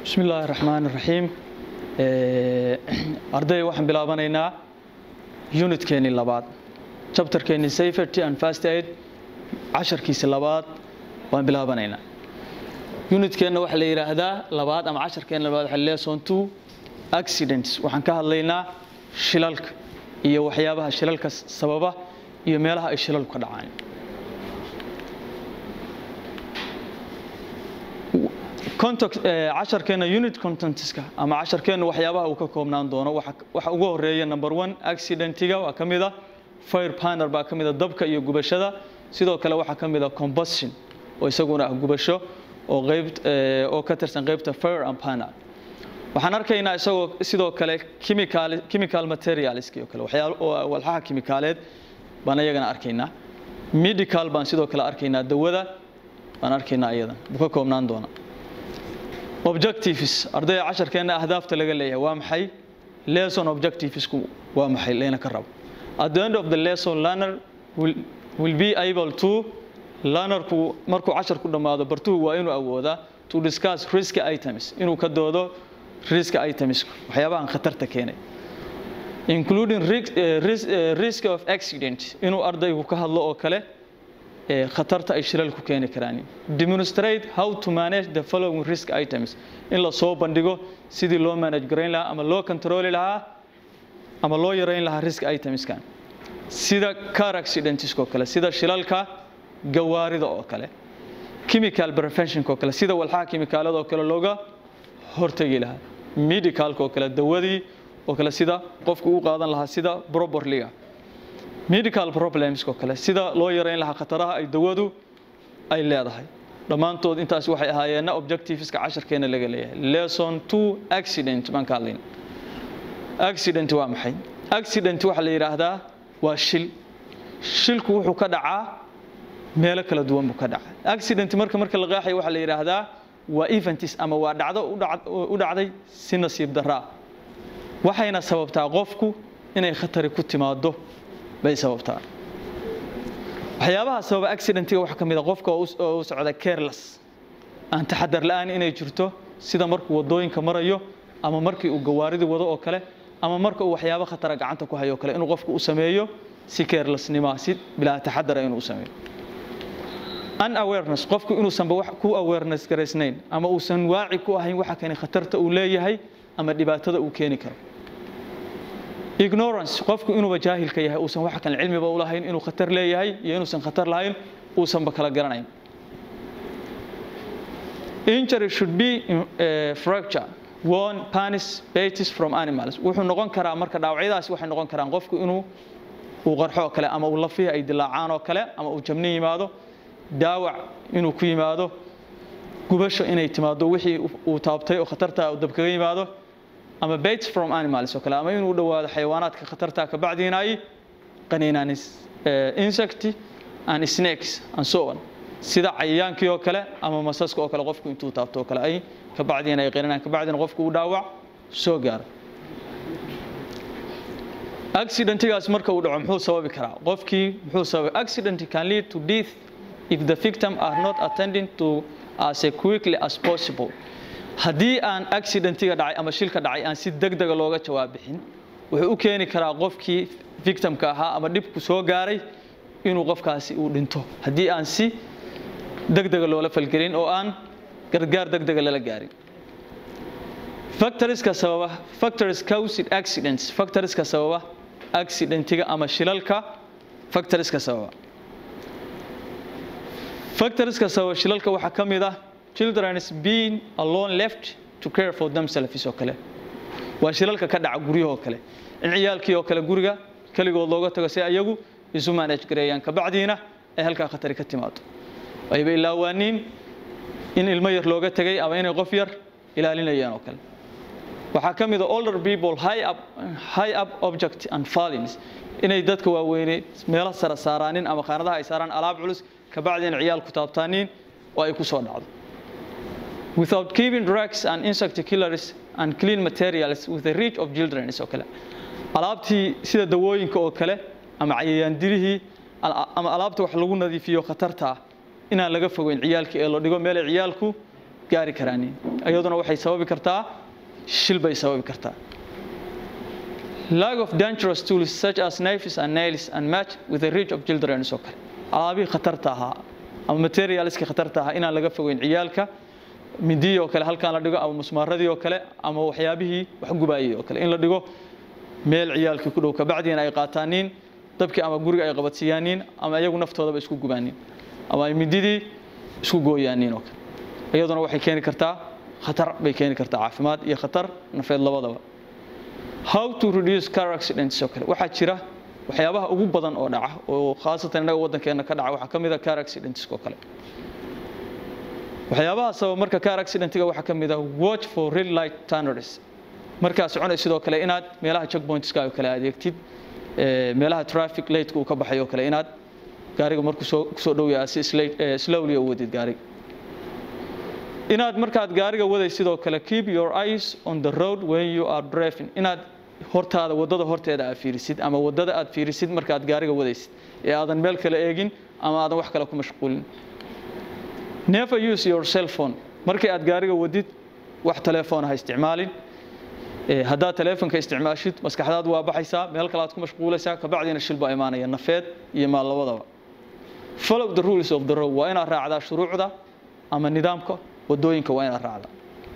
bismi illaahi raxmaan raxiim arday waxaan bilaabanaynaa unitkeenii labaad chapterkeenii safety and fast aid casharkiisi labaad waan bilaabanaynaa unitkeenna waxaa la yidhaahdaa labaad ama casharkeenna labaad waxaa lesson two accidents waxaan ka hadlaynaa shilalka iyo waxyaabaha shilalka sababa iyo meelaha ay shilalku ka dhacaan casharkeena unit contentska ama casharkeenna waxyaabaha uu ka koobnaan doono waxa ugu horeeya number one accidentiga waa ka mida fire panel baa ka mida dabka iyo gubashada sidoo kale waxaa ka mida combustion oo isaguna ah gubasho oo qayb oo ka tirsan qaybta fire and panel waxaan arkaynaa isagoo sidoo kale chemical chemical materials iyo kale waxyaalo walxaha kimikaaleed baan iyagana arkaynaa medical baan sidoo kale arkaynaa dawada baan arkaynaa iyadan buu ka koobnaan doona objectives ardayda casharkeena ahdaafta laga leeyahay waa maxay lesson objectivesku waa maxay layna ka rabo at the end of the lesson learner will, will be able to learnerku markuu casharku dhammaado bartuhu waa inuu awoodaa to discuss risk items inuu ka doodo risk items waxyaabahan khatarta keenay including risk, uh, risk, uh, risk of accident inuu ardaygu ka hadlo oo kale khatarta ay shilalku keeni karaan demonstrate how to manage the following risk items in la soo bandhigo sidii loo manage garayn lahaa ama loo controli lahaa ama loo yarayn lahaa risk itemskan sida car accidents oo kale sida shilalka gawaarida oo kale chemical prevention oo kale sida walxaha kimikaalada oo kale looga hortagi lahaa medicalka oo kale dawadii oo kale sida qofku u qaadan lahaa sida properlyga medical problems oo kale sida loo yareyn lahaa khataraha ay dawadu ay leedahay dhammaantood intaas waxay ahaayeenna objectiveska casharkeena laga leeyahay lesson two accident baan ka hadlayna accident waa maxay accident waxaa la yidhaahdaa waa shil shilku wuxuu ka dhacaa meelo kala duwan buu ka dhacaa accident marka marka la qeexayo waxaa la yidhaahdaa waa eventis ama waa dhacdo u dhacday si nasiib daraa waxayna sababtaa qofku inay khatari ku timaado bay sababtaa waxyaabaha sababa accidentiga waxaa ka mid a qofka oo u socda careless aan taxadar la-aan inay jirto sida markuu wadooyinka marayo ama markii uu gawaaridii wado oo kale ama marka uu waxyaabo khatara gacanta ku hayo o kale inuu qofku u sameeyo si carelessnima si bilaa taxadara inuu u sameeyo unawareness qofku inuusanba ku awareness garaysnayn ama uusan waaci ku ahayn waxa kani khatarta uu leeyahay ama dhibaatada uu keeni karo ignorance qofku inuuba jaahilka yahay uusan wax kan cilmiba u lahayn inuu khatar leeyahay iyo inuusan khatar lahayn uusanba kala garanayn injury should be uh, fracture one panis batis from animals wuxuu noqon karaa marka dhaawacyadaasi waxay noqon karaan qofku inuu uu qarxo oo kale ama uu lafihi ay dilaacaan oo kale ama uu jabni yimaado daawac inuu ku yimaado gubasho inay timaado wixii uu taabtay oo khatarta uu dab kaga yimaado ama baits from animals oo kale ama inuu dhawaado xayawaanaadka khatarta ka bacdiina ay qaniinaan insect and snakes and so on sida cayayaankii oo kale ama masaska oo kale qofku intuu taabto oo kale ay ka bacdiina ay qaninaan ka bacdiina qofku uu dhaawac soo gaaro accidentigaas marka uu dhaco muxuu sababi karaa qofkii muxuu sababay accident can lead to death if the victim are not attending to as quickly as possible haddii aan accidentiga dhacay ama shilka dhacay aan si degdega looga jawaab bixin wuxuu u keeni karaa qofkii victimka ahaa ama dhibku soo gaaray inuu qofkaasi uu dhinto haddii aan si degdega loola falgelin oo aan gargaar degdega lala gaarin factorieska sababa factories caused accidents factorieska sababa accidentiga ama shilalka factorieska sababa factorieska sababa shilalka waxaa ka mid ah children is being alone left to care for themselves oo kale waa shilalka ka dhaca guryahoo kale in ciyaalkii oo kale guriga keligood looga tago si ayagu isu manage gareeyaan kabacdiina ay halkaa khatari ka timaado ayba ilaawaaniin in ilmo yar looga tegay ama inay qof yar ilaalinayaan oo kale waxaa ka mid a older people high up, high up object and fallings inay dadka waaweyne meelo sara saaraanin ama qaanadaha ay saaraan alaab culus kabacdiina ciyaalku taabtaaniin oo ay ku soo dhacdo without keeping drugs and insect killers and clean materials with the reach of children oo kale alaabtii sida dawooyinka oo kale ama cayayaandirihii ama alaabta wax lagu nadiifiyo khatarta inaan laga fogeyn ciyaalka ee la dhigo meel ay ciyaalku gaari karaanin iyaduna waxay sababi kartaa shil bay sababi kartaa lack of dangerous tools such as knives and nails and match with the reach of children oo kale alaabihii khatarta ahaa ama materialskii khatarta ahaa inaan laga fogeyn ciyaalka mindiyii oo kale halkaan la dhigo ama musmaaradii oo kale ama waxyaabihii wax gubaayay oo kale in la dhigo meel ciyaalkii ku dhow kabacdiina ay qaataaniin dabkii ama guriga ay qabadsiiyaaniin ama iyagu naftoodaba isku gubaaniin ama ay mindidii isku gooyaaniin oo kale iyaduna waxay keeni kartaa khatar bay keeni kartaa caafimaad iyo khatar nafeed labadaba how to reduce car accidents oo kale waxaa jira waxyaabaha ugu badan oo dhaca oo khaasatan innaga waddankeena ka dhaca waxaa ka mid a car accidents oo kale waxyaabaha sababa marka car accidentiga waxaa ka mid ah watch for red light turners markaad soconay sidoo kale inaad meelaha checkpointska oo kale adeegtid meelaha traffic lightka uu ka baxay oo kale inaad gaariga markuu soo kusoo dhow yahay si slowly u wadid gaariga inaad markaad gaariga waday sidoo kale keep your eyes on the road when you are driving inaad hortaada wadada horteeda aad fiirisid ama wadada aad fiirisid markaad gaariga wadaysid ee aadan meel kale eegin ama aadan wax kale ku mashquulin never use your cell phone markii aad gaariga wadid wax telefoon ha isticmaalin haddaad teleefonka isticmaashid maskaxdaadu waa baxaysaa meel kale aad ku mashquulaysaa kabacdiina shil baa imaanaya nafeed iyo maal labadaba follow the rules of the road waa inaad raacdaa shuruucda ama nidaamka wadooyinka waa inaad raacdaa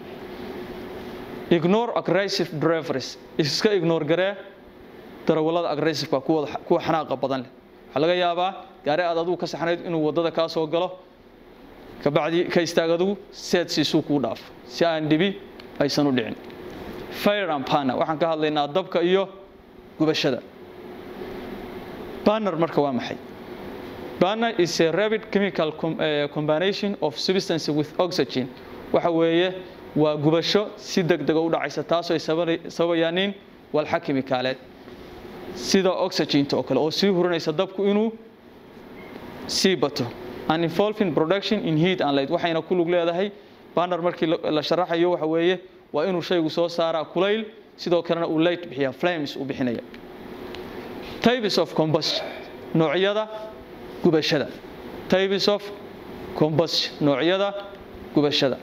ignore aggressive drivers iska ignore garee darawallada aggressiveka kuwa kuwa xanaaqa badan leh waxaa laga yaabaa gaari aad adigu ka saxnayd inuu wadada kaa soo galo kabacdi ka istaag adigu seed siisuu kuu dhaafo si aan dhibi aysan u dhicin fire and panner waxaan ka hadlaynaa dabka iyo gubashada banner marka waa maxay banner is a rapid chemical com, uh, combination of substance with oxygen waxa weeye waa gubasho si degdega u dhacaysa taasoo ay sababayaaniin walxa kimikaaleed sida oxyginta oo kale oo sii hurinaysa dabku inuu sii bato and involving production in heat and light waxayna ku lug leedahay banner markii la sharaxayo waxa weeye waa inuu shaygu soo saaraa kulayl sidoo kalena uu light bixiya flames uu bixinaya types of combustion noocyada gubashada types of combustion noocyada gubashada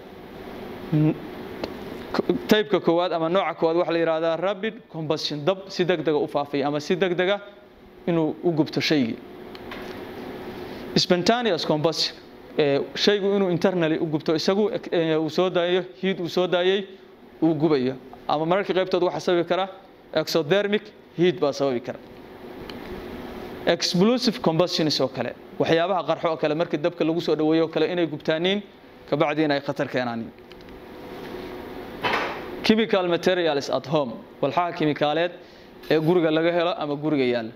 taybka koowaad ama nooca koowaad waxaa la yidhahdaa rapid combustion dab si degdega u faafaya ama si degdega inuu u gubto shaygii spontaneous combustion shaygu inuu internally u gubto isagu uu soo daayo heat uu soo daayay uu gubayo ama mararka qaybtood waxaa sababi kara exothermic heat baa sababi kara explosive combustions oo kale waxyaabaha qarxo oo kale markii dabka lagu soo dhaweeyo oo kale inay gubtaaniin kabacdiina ay khatar keenaaniin chemical materials at home walxaha kimikaaleed ee guriga laga helo ama guriga yaalla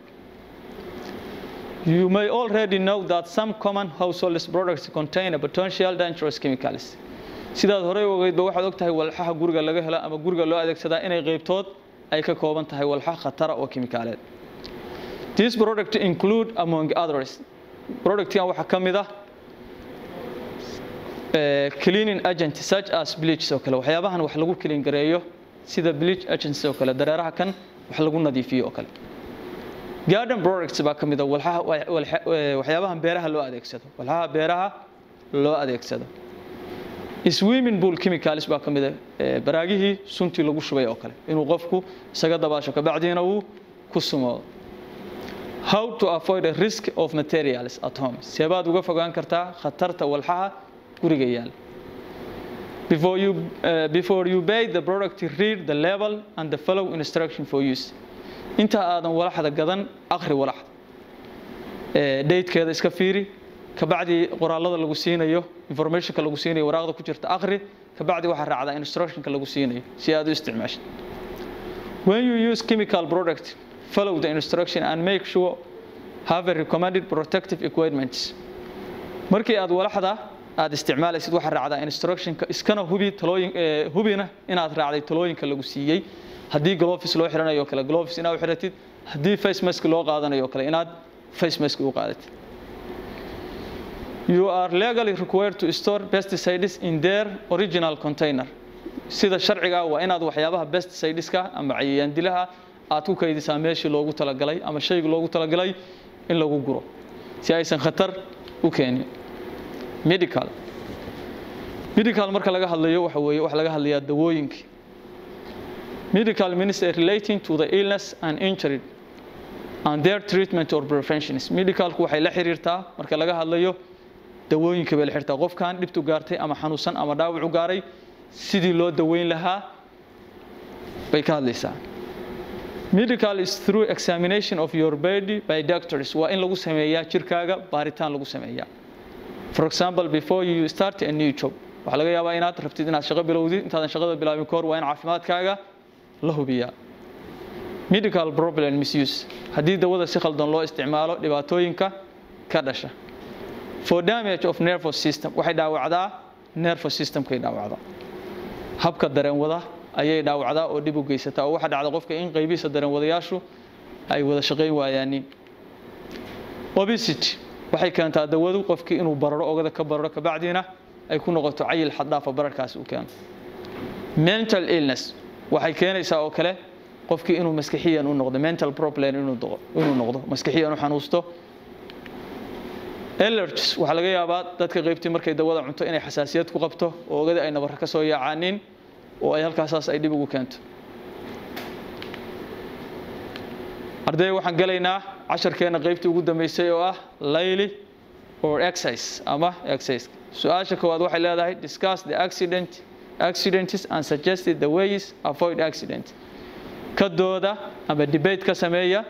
You may already know that some common household products contain a potential dangerous chemicals. sidaad horey ogeydba waxaad og tahay walxaha guriga laga helo ama guriga loo adeegsadaa inay qaybtood ay ka kooban tahay walxa khatara oo kimikaaleed These products include among others productkan waxaa ka mid ah cleaning agents such as bleach oo kale waxyaabahan wax lagu clean gareeyo sida bleach agents oo kale dareeraha kan wax lagu nadiifiyo oo kale garden products baa ka mid ah walxaha waxyaabahan beeraha loo adeegsado walxaha beeraha loo adeegsado swimming pool chemicals baa ka mid ah baraagihii suntii lagu shubay oo kale inuu qofku isaga dabaasho kabacdiina uu ku sumoodo how to avoid a risk of materials at home seebaad uga fogaan kartaa khatarta walxaha guriga yaal before you uh, before you buy the product read the label and the follow instruction for use inta aadan walaxda gadan akhri walaxda datekeeda iska fiiri kabacdi qoraalada lagu siinayo informationka lagu siinayo waraaqda ku jirta akhri kabacdi waxaa raacdaa instructionka lagu siinayo si aad u isticmaashid when you use chemical product follow the instruction and make sure have a recommended protective equipment markii aad walaxda aad isticmaalaysid waxaa raacdaa instructionka iskana hubi talooyin hubina inaad raacday talooyinka lagu siiyey haddii gloves loo xiranayo kale gloves inaad u xiratid haddii face mask loo qaadanayo kale inaad face mask u qaadatid you are legally required to store pesticides in their original container sida sharciga waa inaad waxyaabaha pesticideska ama cayayaan dilaha aad ku kaydisaa meeshii loogu talagalay ama shayga loogu talagalay in lagu guro si aysan khatar u keenin medical medical marka laga hadlayo waxa weeye waxa laga hadlayaa dawooyinkii medical means relating to the illness and injury and their treatment or preventions medicalku waxay la xiriirtaa marka laga hadlayo dawooyinka bay la xiriirtaa qofkan dhibtu gaartay ama xanuunsan ama dhaawac u gaaray sidii loo daweyn lahaa bay ka hadlaysaa medical is through examination of your body by doctors waa in lagu sameeyaa jirkaaga baaritaan lagu sameeyaa for example before you start a new job waxaa laga yaabaa inaad rabtid inaad shaqo bilowdid intaadan shaqada bilaabin ka hor waa in caafimaadkaaga la hubiyaa medical problem misuse haddii dawada si khaldan loo isticmaalo dhibaatooyinka ka dhasha for damage of nervous system waxay dhaawacdaa nervous systemkay dhaawacdaa habka dareenwada ayay dhaawacdaa oo dhib u geysataa oo waxaa dhacda qofka in qaybihiisa dareenwadayaashu ay wada shaqayn waayaanin obesity waxay keentaa dawadu qofkii inuu bararo ogada ka bararo kabacdiina ay ku noqoto cayil xaddhaafa bararkaasi u keeno mental illness waxay keenaysaa oo kale qofkii inuu maskixiyan u noqdo mental problem inuu noqdo maskixiyan u xanuusto allergies waxaa laga yaabaa dadka qaybtii markay dawada cunto inay xasaasiyad ku qabto oo ogada ay nabarra ka soo yaacaanin oo ay halkaasaas ay dhib ugu keento arday waxaan gelaynaa casharkeena qaybtii ugu dambeysay oo ah layli or exercise ama exercise su-aasha koowaad waxay leedahay discuss the accident accidents and suggested the ways avoid accident ka dooda ama debate ka sameeya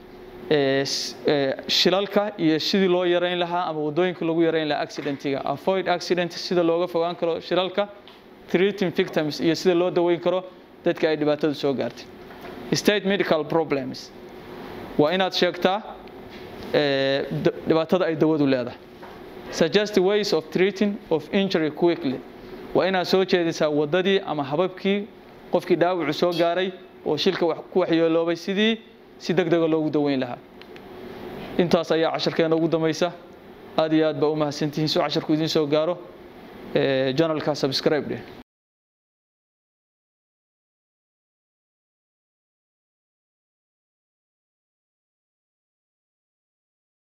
shilalka iyo sidii loo yarayn lahaa ama wadooyinka lagu yarayn lahaa accidentiga avoid accident sida looga fogaan karo shilalka treating victims iyo sida loo daweyn karo dadka ay dhibaatadu soo gaartay state medical problems waa inaad sheegtaa dhibaatada ay dawadu leedahay suggest ways of treating of injury quickly waa inaad soo jeedisaa wadadii ama hababkii qofkii dhaawacu soo gaaray oo shilka ku waxyeeloobay sidii si deg dega loogu daweyn lahaa intaas ayaa casharkeena ugu dambaysa aad iyo aad baa u mahadsantihiin soo casharku idiin soo gaaro janalka subscribe dheh